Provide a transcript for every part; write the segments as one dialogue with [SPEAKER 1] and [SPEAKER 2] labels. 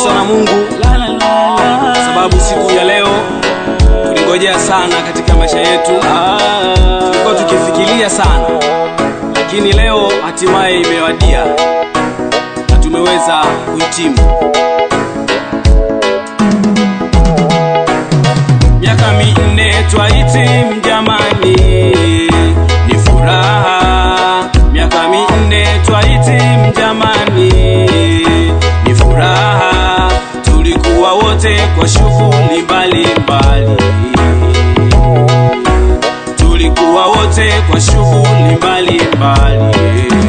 [SPEAKER 1] sana Mungu sababu siku ya leo tulingojea sana katika maisha yetu, tulikuwa tukifikiria sana, lakini leo hatimaye imewadia na tumeweza kuhitimu. Miaka minne twahitimu jamani, ni furaha. Miaka minne twahitimu jamani, ni furaha. Tulikuwa wote kwa shughuli mbalimbali, tulikuwa wote kwa shughuli mbalimbali,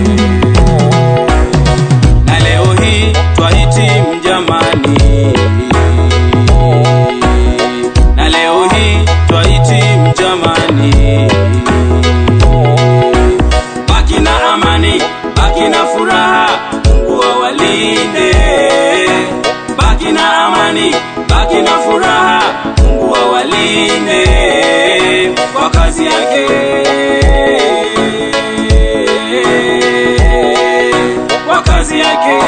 [SPEAKER 1] na leo hii twahitimu jamani na leo hii twahitimu jamani. Baki na amani, baki na furaha, Mungu awalinde. Baki na amani, baki na furaha, Mungu awalinde kwa kazi yake, kwa kazi yake.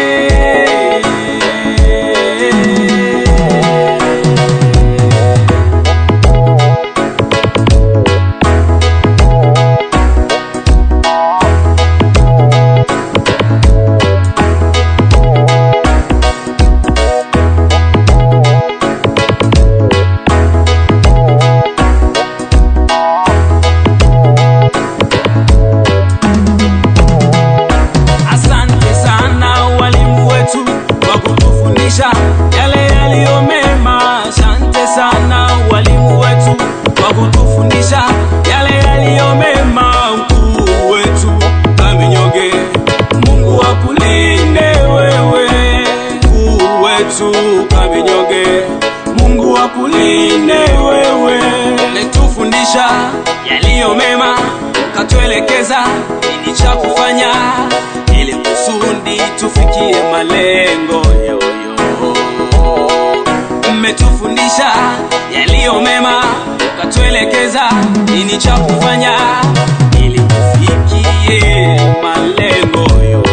[SPEAKER 1] Asante sana walimu wetu kwa kutufundisha yale yaliyo mema. Asante sana walimu wetu kwa kutufundisha yale yaliyo mema. Mkuu wetu Kaminyoge, Mungu akulinde wewe. Mkuu wetu Kaminyoge, Mungu akulinde wewe. Letufundisha yaliyo mema, katuelekeza nini cha kufanya ili kusudi tufikie malengo yoyo. Mmetufundisha yaliyo mema, katuelekeza nini cha kufanya ili tufikie malengo yoyo.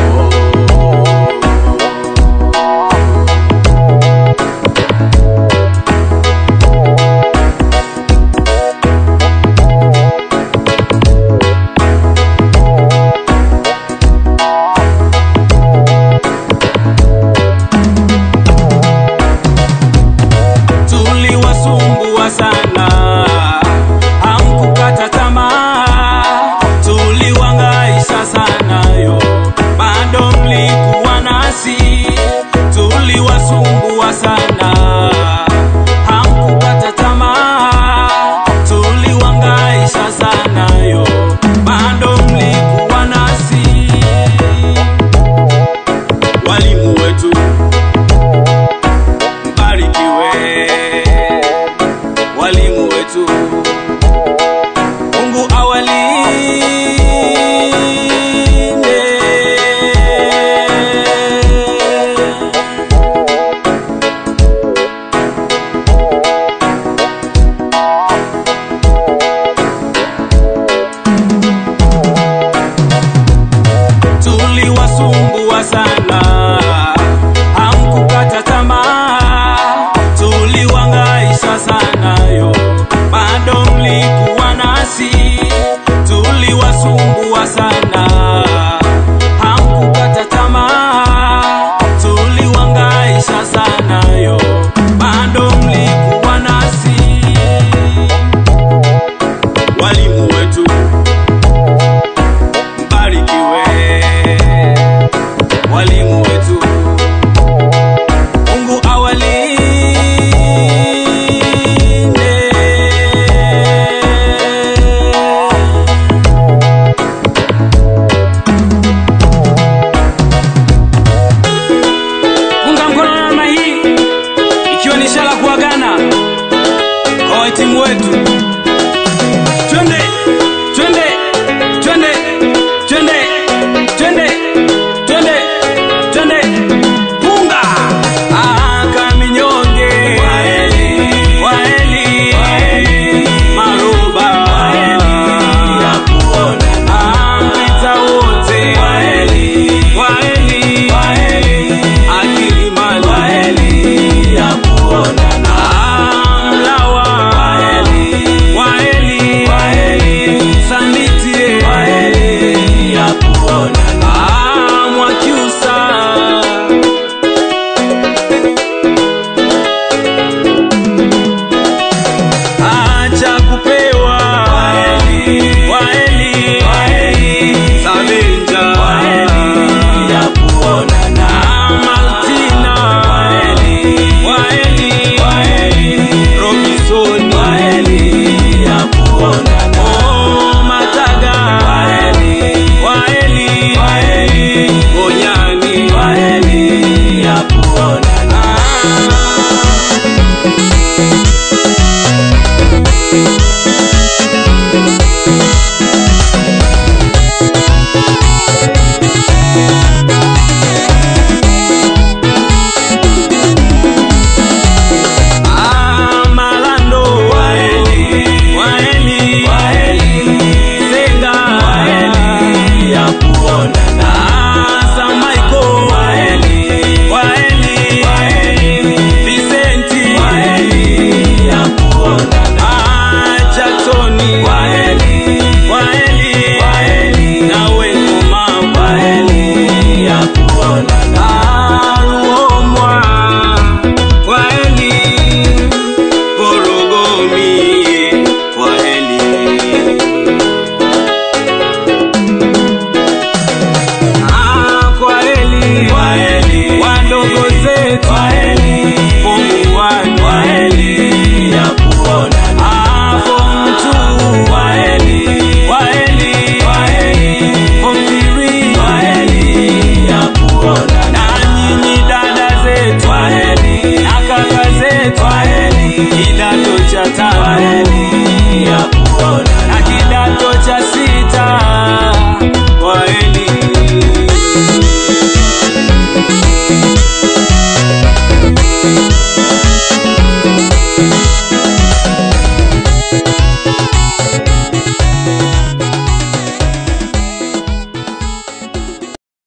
[SPEAKER 1] tuliwasumbua sana, hamkukata tamaa, tuliwangaisha sana yo, bado mlikuwa nasi, tuliwasumbua sana, hamkukata tamaa, tuliwangaisha sana yo, bado mlikuwa nasi, walimu wetu mbarikiwe walimu wetu, Mungu awalinde. Tuliwasumbua sana, hamkukata tamaa, tuliwangaisha sana yo, bado mlikuwa nasi, tuliwasumbua sana, hamkukata tamaa, tuliwangaisha sana yo, bado mlikuwa nasi, walimu wetu mbarikiwe walimu wetu twaheri, kidato cha tano